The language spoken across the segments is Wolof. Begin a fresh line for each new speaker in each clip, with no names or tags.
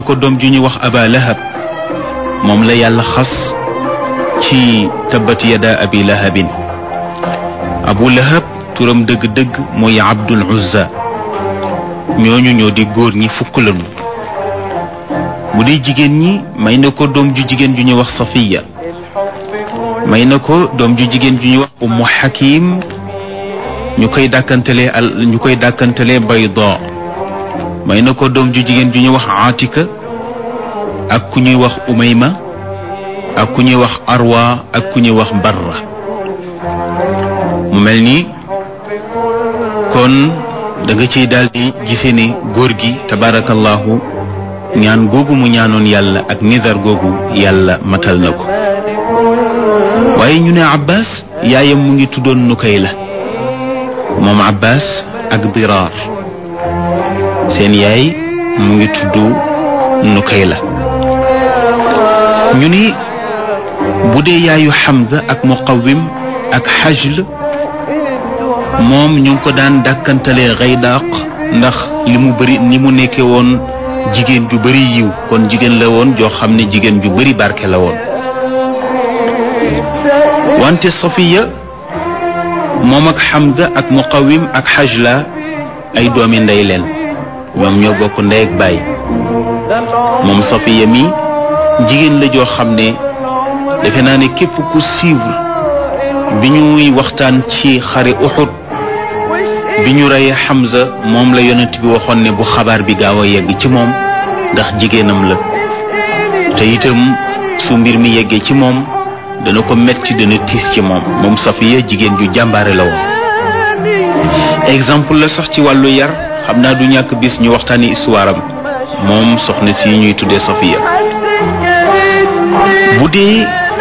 ko doom ju ñuy wax aba lahab moom la yàlla xas ci tabbat yada abi lahabin abu lahab turam dëgg-dëgg mooy abdul uzza ñooñu ñoo di góor ñi fukk lañu bu dee jigéen ñi may na ko doom ju jigéen ju ñuy wax safiya may na ko doom ju jigéen ju ñuy wax ummu hakim ñu koy dàkkantalee al ñu koy dàkkantalee bayda may na ko doom ju jigéen ju ñuy wax atika ak ku ñuy wax umayma ak ku ñuy wax arwa ak ku ñuy wax barra mu mel ni kon da nga ciy daal di gisee ne góor gi tabarakallahu ñaan googu mu ñaanoon yàlla ak nidar googu yàlla matal na ko waaye ñu ne abbas yaayam mu ngi tuddoon nukay la moom abbas ak diraar seen yaay mu ngi tudd nukay la ñu ni bu dee yaayu Hamza ak muqawim ak xajl moom ñu ngi ko daan dàkkantalee xaydaaq ndax li mu bëri ni mu nekkee woon jigéen ju bëri yiw kon jigéen la woon joo xam ne jigéen ju bëri barke la woon wante Safiya moom ak Hamza ak muqawim ak xajla ay doomi ndey leen ñoom ñoo bokk ndey ak baay moom Safiya mi jigéen la joo xam ne defe naa ne képp ku suivre bi ñuy waxtaan ci xare Uhud bi ñu reyee Hamza moom la yonent bi waxoon ne bu xabaar bi gaaw a yegg ci moom ndax jigéenam la te itam su mbir mi yeggee ci moom dana ko metti dana tiis ci moom moom Safiya jigéen ju jàmbaare la woon exemple la sax ci wàllu yar xam naa du ñàkk bis ñu waxtaani histoire am moom soxna si ñuy tuddee Safiya bu dee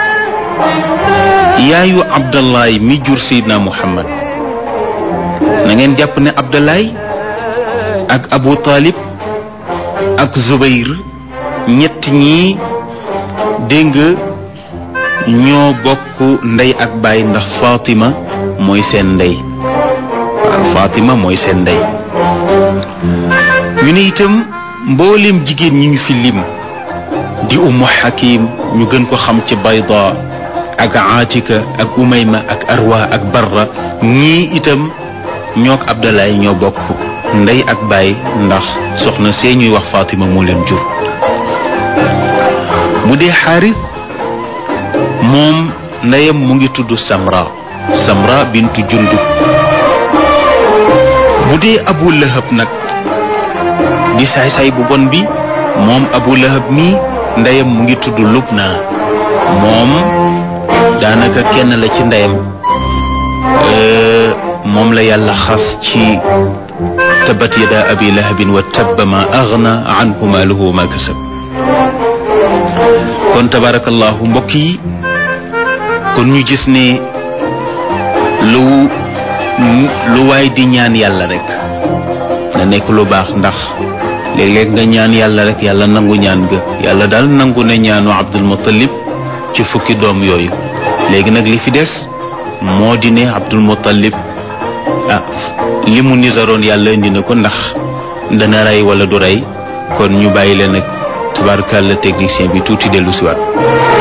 yaayu abdallahi mi jur seydina muhammad na ngeen jàpp ne abdallahi ak abu talib ak zubayr ñett ñi dégg nga ñoo bokk ndey ak baay ndax fatima mooy seen ndey waaw fatima mooy seen ndey ñu ne itam mboolem jigéen ñi ñu fi lim di ummu hakim ñu gën ko xam ci bayda ak atika ak umayma ak arwa ak barra ñii itam ñook abdalaay ñoo bokk ndey ak baay ndax soxna see ñuy wax fatima moo leen jur mu dee xaaris moom ndeyam mu ngi tudd samra samra bintu jundub bu dee abu lahab nag di saay-saay bu bon bi moom abu lahab mi ndeyam mu ngi tudd lubna moom daanaka kenn la ci ndeyam moom la yàlla xas ci tabat yada abi lahabin wa tabba ma agna anhu maaluhu ma kasab kon tabarakallahu mbokk yi kon ñu gis ne lu lu waay di ñaan yàlla rek na nekk lu baax ndax léeg-léeg nga ñaan yàlla rek yàlla nangu ñaan ga yàlla daal nangu ne ñaanu abdul muttalib ci fukki doom yooyu léegi nag li fi des moo di ne abdul muttalib ah li mu nisaroon yàlla indi na ko ndax dana rey wala du rey kon ñu bàyyi leen ak tabarkàlla technicien bi tuuti dellu siwaat